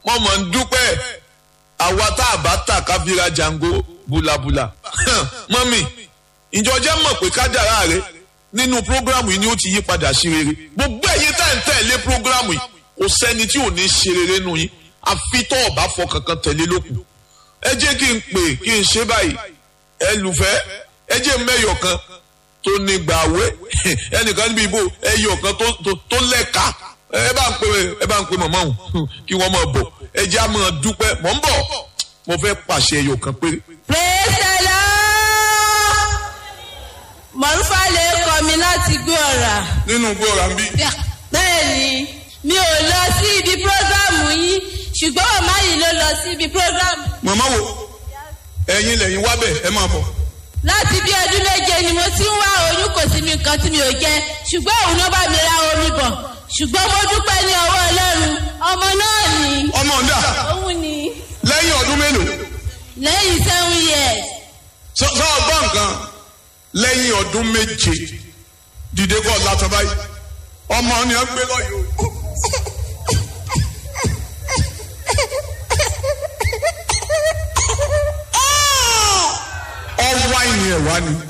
mo mọ̀ ń dúpẹ́ àwa tá a bá tà ká fi ra jango bulabula mọ́mì ìjọ jẹ́ mọ̀ pé kádàrá rẹ nínú prógrámù yìí ni ó ti yí padà sí rere gbogbo ẹ̀yin tá ẹ̀ ń tẹ̀lé prógrámù yìí kò sẹ́ni tí ò ní ṣe rere nù yín àfi tó ọ̀bá fọ kankan tẹ̀lé lókun ẹ jẹ́ kí n pè kí n ṣe báyìí ẹ lùfẹ́ ẹ jẹ́ mẹ́yọ̀ kan tó ní gbàwé ẹnìkan níbi ìbò ẹyọ̀ kan tó lẹ́ka ẹ bá ń pè ẹ bá ń pè mọ̀mọ́ òun kí wọ́n máa bọ̀ ẹ jẹ́ àmọ́ dúpẹ́ mọ̀ ń bọ̀ mo fẹ́ pàṣẹ ẹyọ̀ kan péré. praise the lord mọ̀rúfà lè kọ́ mi láti gbé ọ̀rà. nínú gbọ́ra ń bí. bẹ́ẹ̀ni mi ò lọ sí ibi prógrámù yín ṣùgbọ́n màmá yìí ló lọ sí ibi prógrámù. màmá wo ẹ̀yin lẹ́yìn wá bẹ̀ ẹ máa bọ̀. láti bí ọdún méje ni mo ti ń wá oyún kò sí mi nǹkan tí mi ò jẹ ṣùgbọ́n òun ló bá mi ra omi bọ̀ ṣùgbọ́n mo dúpẹ́ ní ọwọ́ ọlọ́run ọmọ náà ni. ọmọ ọ̀dà òun ni lẹ́yìn ọdún mélòó. lẹ́yìn seven years. sọ sọ ọgbọ́n nǹkan lẹ́yìn ọdún méje dìde kọ́ látọ̀ báyìí ọmọ ni ẹ gbé lọ́yọ̀ o. ọwọ́ àìní ẹ̀ wá ni